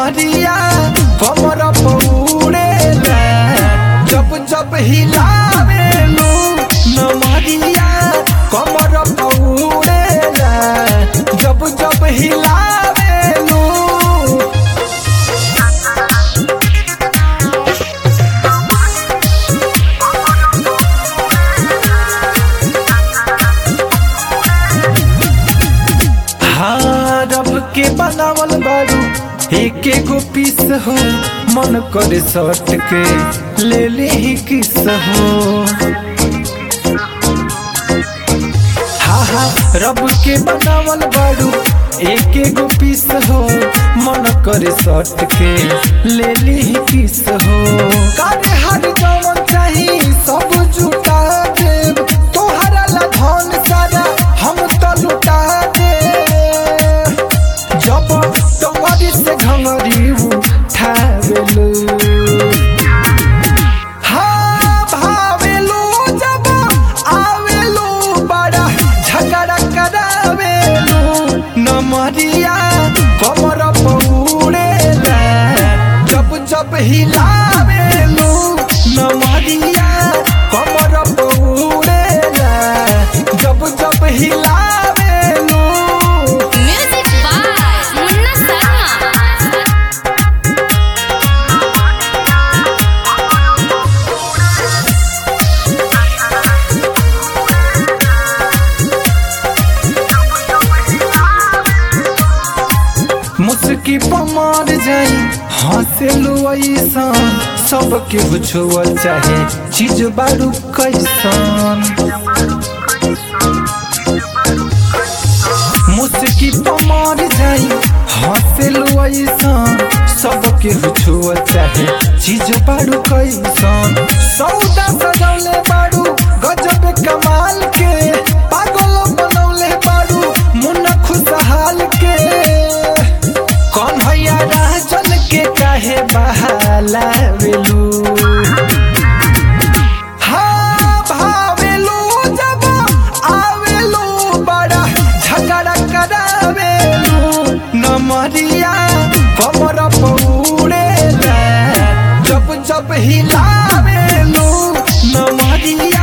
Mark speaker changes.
Speaker 1: नमरिया कमर पौड़ेला जब जब हिलावेलू नमरिया कमर पौड़ेला जब जब हिलावेलू हाँ रब के बनावल बारू एक एगो पीस हो मन करे सट के ले ले ही किस हो हाँ हाँ रब के बनावल बारू एक एगो पीस हो मन करे सट के ले ले ही किस हो कारे हर जवन चाही सब जुटा देब तोहरा ला धन सारा हम तो लुटा देब जब टंगरी से घंगरी उठावेलू हाँ भावेलू जब आवेलू बड़ा झगड़ा करावेलू नमरिया कमर पौड़ेला जब जब हिलावेलू नमरिया कमर पौड़ेला जब जब हिलावेलू
Speaker 2: Music by Munna Sarma.
Speaker 1: मुस्की पमार जाई हंसेलू ऐसन सबके बुझुअल चाहे चीज बारू कैसन मुस्की पमार जाई हंसेलू ऐसन सबके बुझुअल चाहे चीज बारू कैसन सौदा सजौले बारू गजब कमाल के पागल बनौले बारू मुन्ना खुशहाल के कौन भैया राजन के काहे बहाला वेलू हाँ भावेलू जब आवेलू बड़ा झगड़ा करावेलू नमरिया कमर पौड़ेला जब जब हिलावेलू नमरिया